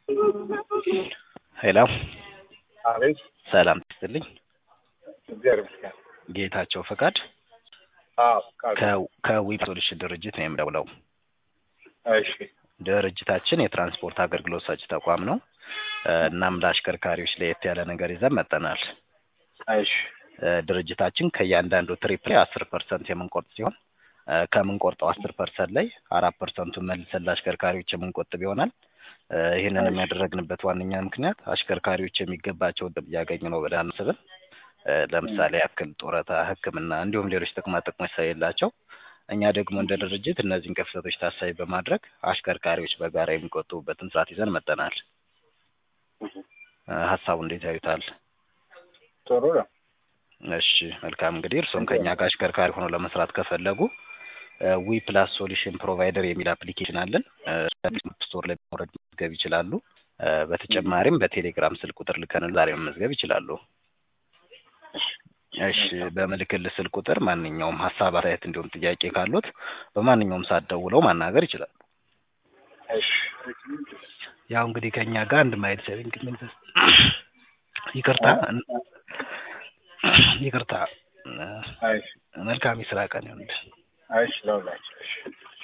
ሄሎ አቤት ሰላም ትስጥልኝ። እግዚአብሔር ይመስገን። ጌታቸው ፈቃድ አዎ ቃል ከዊብ ሶሉሽን ድርጅት ነው የምደውለው። እሺ ድርጅታችን የትራንስፖርት አገልግሎት ሰጪ ተቋም ነው። እ እናም ለአሽከርካሪዎች ለየት ያለ ነገር ይዘን መጥተናል። እሺ እ ድርጅታችን ከእያንዳንዱ ትሪፕ ላይ አስር ፐርሰንት የምንቆርጥ ሲሆን እ ከምንቆርጠው አስር ፐርሰንት ላይ አራት ፐርሰንቱን መልሰን ለአሽከርካሪዎች የምንቆጥብ ይሆናል። እ ይህንን የሚያደረግንበት ዋነኛ ምክንያት አሽከርካሪዎች የሚገባቸውን ጥቅም እያገኙ ነው ብለን አናስብም። እ ለምሳሌ ያክል ጡረታ፣ ሕክምና እንዲሁም ሌሎች ጥቅማ ጥቅሞች ስለሌላቸው እኛ ደግሞ እንደ ድርጅት እነዚህን ክፍተቶች ታሳቢ በማድረግ አሽከርካሪዎች በጋራ የሚቆጥቡበትን ስርዓት ይዘን መጥተናል። እ ሀሳቡ እንዴት ያዩታል? ጥሩ ነው። እሺ መልካም እንግዲህ እርስዎም ከእኛ ጋር አሽከርካሪ ሆነው ለመስራት ከፈለጉ ዊ ፕላስ ሶሉሽን ፕሮቫይደር የሚል አፕሊኬሽን አለን። ስቶር ላይ መውረድ መመዝገብ ይችላሉ። እ በተጨማሪም በቴሌግራም ስልክ ቁጥር ልከን ዛሬ መመዝገብ ይችላሉ። እሺ በምልክል ስልክ ቁጥር ማንኛውም ሀሳብ፣ አስተያየት እንዲሁም ጥያቄ ካሉት በማንኛውም ሰዓት ደውለው ማናገር ይችላሉ። እሺ ያው እንግዲህ ከእኛ ጋር አንድ ማይል ሴቪንግ ኢንቨስት ይቅርታ ይቅርታ እ እሺ መልካም የስራ ቀን ይሁንልህ። እሺ ለሁላችሁ እሺ